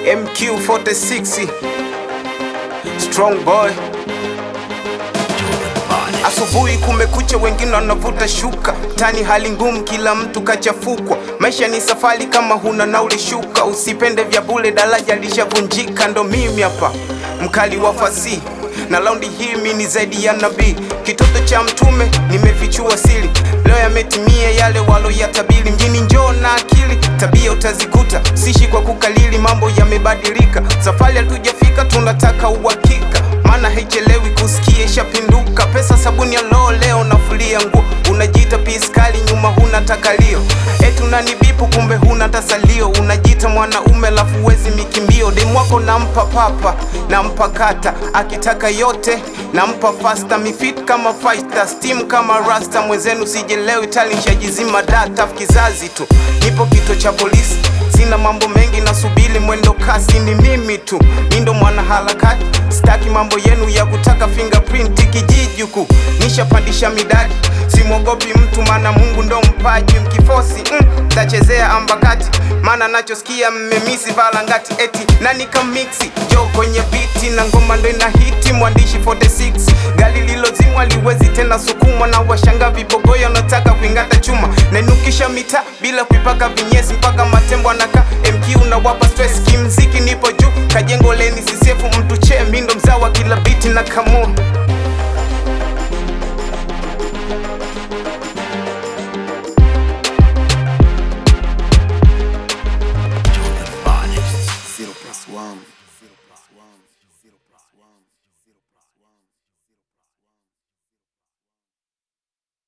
MQ46 Strong boy Asubuhi kumekucha, wengine wanavuta shuka tani, hali ngumu, kila mtu kachafukwa. Maisha ni safari, kama huna nauli shuka. Usipende vya bure, daraja lishavunjika. Ndo mimi hapa mkali wa fasihi na laundi hii mi ni zaidi ya nabii, kitoto cha mtume, nimefichua siri. Leo yametimia yale waloyatabiri. Mjini njoo na akili, tabia utazikuta. Sishi kwa kukalili, mambo yamebadilika. Safari hatujafika, tunataka uhakika, maana haichelewi kusikia ishapinduka. Pesa sabuni ya loo, leo nafulia nguo. Unajiita piskali, nyuma huna takalio. Eti unanibipu, kumbe huna tasalio. Unajiita mwanaume, lafu wezi mikimbio. Demu wako nampa papa, nampa kata, akitaka yote nampa fasta. Mifit kama fighter, steam kama rasta. Mwenzenu sijelewi, tali nshajizima data. Kizazi tu, nipo kito cha polisi Sina mambo mengi, nasubiri mwendo kasi, ni mimi tu, mi ndo mwana harakati. Sitaki mambo yenu ya kutaka fingerprint kijiji huku, nishapandisha midadi. Simwogopi mtu, maana Mungu ndo mpaji. Mkifosi mm, tachezea ambakati, maana nachosikia mmemisi valangati. Eti nani kamiksi jo kwenye biti na ngoma ndo ina hiti. Mwandishi 46 gari lilozimwa liwezi tena sukumwa na washanga vibogoyo, nataka kuingata chuma nainukisha mitaa bila kuipaka vinyesi mpaka matembo anaka MQ unawapa stress kimziki, nipo juu kajengo leni sisiefu mtu che mindo mzawa kila biti na kamua